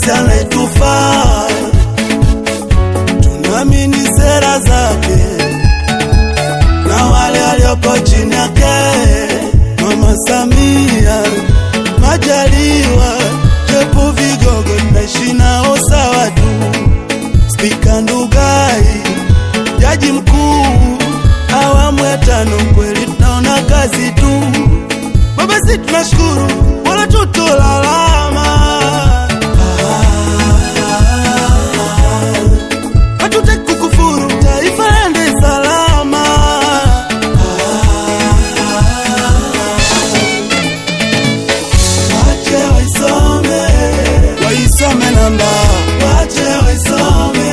rais anayetufaa, tunaamini sera zake na wale walioko chini yake, Mama Samia Majaliwa, Jopo vigogo tunaishi nao sawa tu, Spika Ndugai, Jaji Mkuu, awamu ya tano, kweli tunaona kazi tu. Baba, si tunashukuru wala tutolalama, hatutaki kukufuru, taifa lende salama. Wache waisome, waisome namba, wache waisome,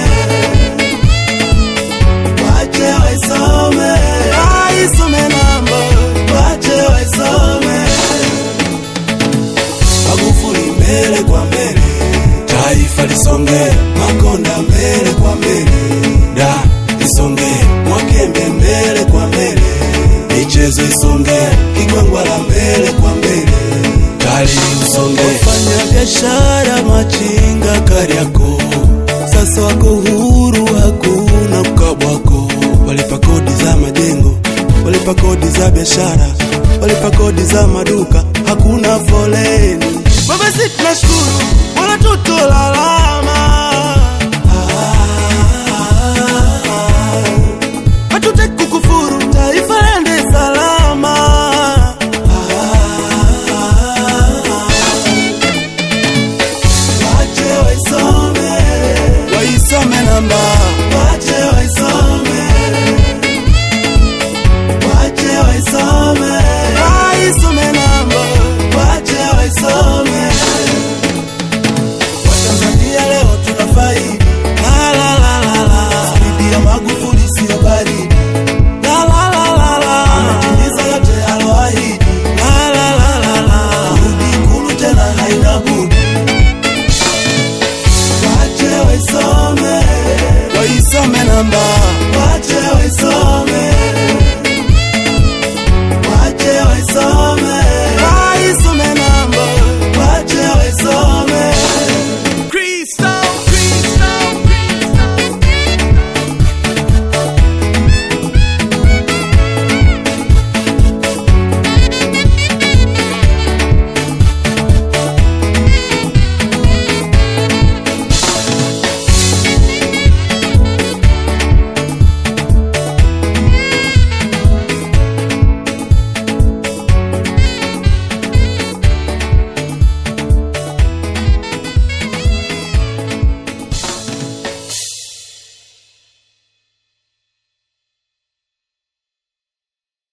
wache waisome, waisome namba, wache waisome. Magufuli mbele kwa mbele, taifa lisonge, Makonda mbele kwa mbele, da lisonge, Mwakembe mbele kwa mbele, michezo isonge, Kigwangwala mbele kwa mbele, tali usonge. Wafanya biashara machinga Kariakoo sasa wako huru, hakuna mkabwako, walipa kodi za majengo, walipa kodi za biashara, walipa kodi za maduka, hakuna foleni. Baba, si tunashukuru wala tutolalama